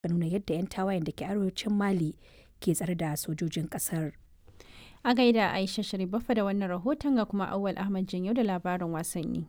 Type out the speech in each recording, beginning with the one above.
nuna yadda 'yan tawayen da ke arewacin Mali ke tsare da sojojin ƙasar. A gaida Aisha Sharifafa da wannan rahoton ga kuma Awwal Ahmad Janyo da labarin wasanni.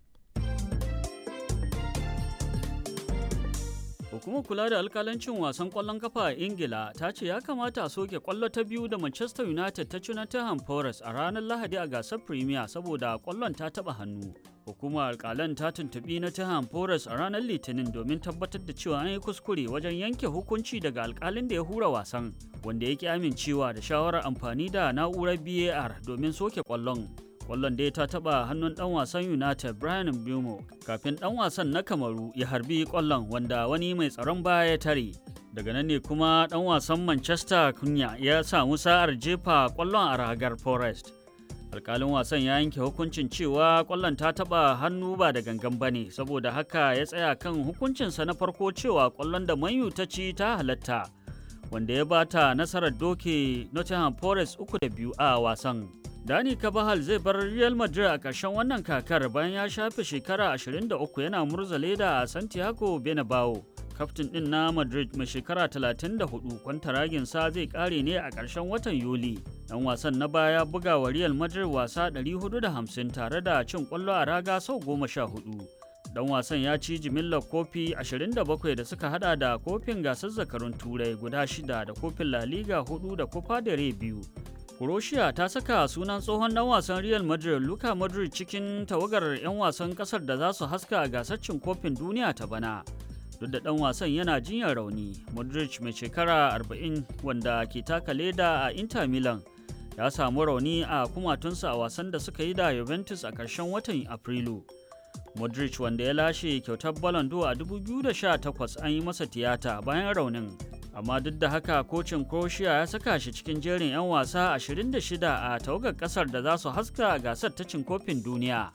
Hukumar kula da alkalancin wasan kwallon kafa a Ingila ta ce ya kamata a soke kwallo ta biyu da Manchester United ta ci Nottingham Forest a ranar Lahadi a gasar Premier saboda kwallon ta taba hannu. Hukumar alkalan ta tuntubi Nottingham Forest a ranar Litinin domin tabbatar da cewa an yi kuskure wajen yanke hukunci daga alkalin da ya hura wasan, wanda ya ki amincewa da shawarar amfani da na'urar BAR domin soke kwallon. kwallon dai ta taba hannun dan wasan united brian bumo kafin dan wasan na kamaru ya harbi kwallon wanda wani mai tsaron baya ya tare daga nan ne kuma dan wasan manchester kunya ya samu sa'ar jefa kwallon a ragar forest alkalin wasan ya yanke hukuncin cewa kwallon ta taba hannu ba da gangan bane saboda haka ya tsaya kan hukuncinsa na farko cewa kwallon da manyu ta ci ta halatta wanda ya bata nasarar doke nottingham forest uku da biyu a wasan Dani Kabahal zai bar Real Madrid a ƙarshen wannan kakar bayan ya shafe shekara 23 yana murza leda a Santiago Bernabeu. Kaftin ɗin na Madrid mai shekara 34 kwantaraginsa zai ƙare ne a ƙarshen watan Yuli. Ɗan wasan na baya buga wa Real Madrid wasa 450 tare da cin ƙwallo a raga sau 14. Dan wasan ya ci jimillar kofi 27 da suka hada da kofin gasar zakarun turai guda shida da kofin La Liga 4 da Copa del Rey biyu. Croatia ta saka sunan tsohon dan wasan Real Madrid Luka Modric cikin tawagar 'yan wasan kasar da za su haska a gasar cin kofin duniya ta bana. Duk da dan wasan yana jinyar rauni, Modric mai shekara 40 wanda ke taka leda a Inter Milan ya samu rauni a kumatunsa a wasan da suka yi da Juventus a ƙarshen watan Afrilu. Modric wanda ya lashe kyautar Ballon d'Or a 2018 an yi masa tiyata bayan raunin. amma duk da haka kocin croatia ya saka shi cikin jerin 'yan wasa 26 a tawagar kasar da za su haska gasar ta cin kofin duniya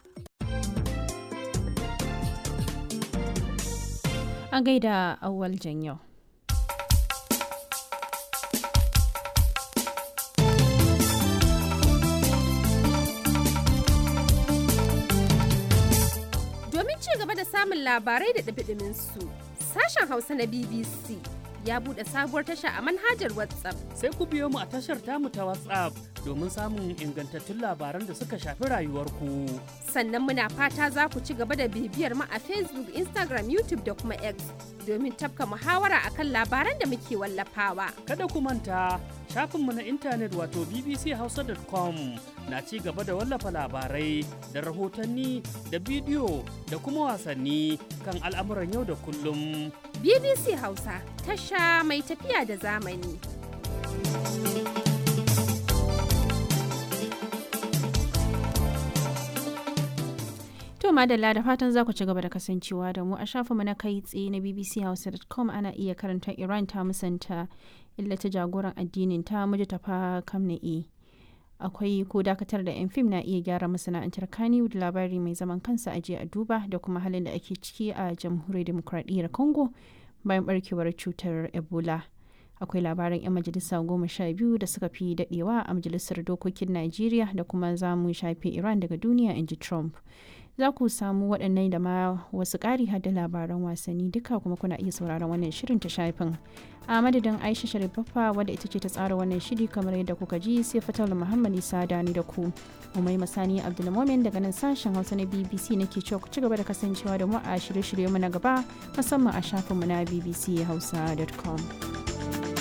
A gaida awwal yau. Domin ci gaba da samun labarai da ɗabi su sashen Hausa na BBC ya buɗe sabuwar tasha a manhajar WhatsApp. Sai ku biyo mu a tashar tamu ta WhatsApp domin samun ingantattun labaran da suka shafi rayuwarku. Sannan muna fata za ku ci gaba da bibiyar mu a Facebook, Instagram, YouTube da kuma X domin tafka muhawara akan labaran da muke wallafawa. Kada ku manta shafinmu na intanet wato bbchausa.com na ci gaba da wallafa labarai da rahotanni da bidiyo da kuma wasanni kan al'amuran yau da kullum. BBC Hausa tasha mai tafiya da zamani. To madalla da fatan za ku ci gaba da kasancewa da mu a shafinmu na kai tsaye na bbchausa.com ana iya karanta Iran ta musanta illata jagoran addinin ta muji tafa kamna'i. akwai ko dakatar da 'yan fim na iya gyara masana'antar kaniwood labari mai zaman kansa a a duba da kuma halin da ake ciki a jamhuriyar demokradiyyar congo bayan barkewar cutar ebola akwai labaran 'yan majalisa goma sha biyu da suka fi dadewa a majalisar dokokin najeriya da kuma za mu shafe iran daga duniya in ji trump za ku samu waɗannan da ma wasu ƙari da labaran wasanni duka kuma kuna iya sauraron wannan shirin ta shafin a madadin aisha sharifaffa wadda ita ce ta tsara wannan shiri kamar yadda kuka ji sai fatal muhammad isa dani da ku umai masani abdulmomin daga nan sashen hausa na bbc nake cewa ku ci gaba da kasancewa da mu a shirye-shirye mu na gaba musamman a shafinmu na bbchausa.com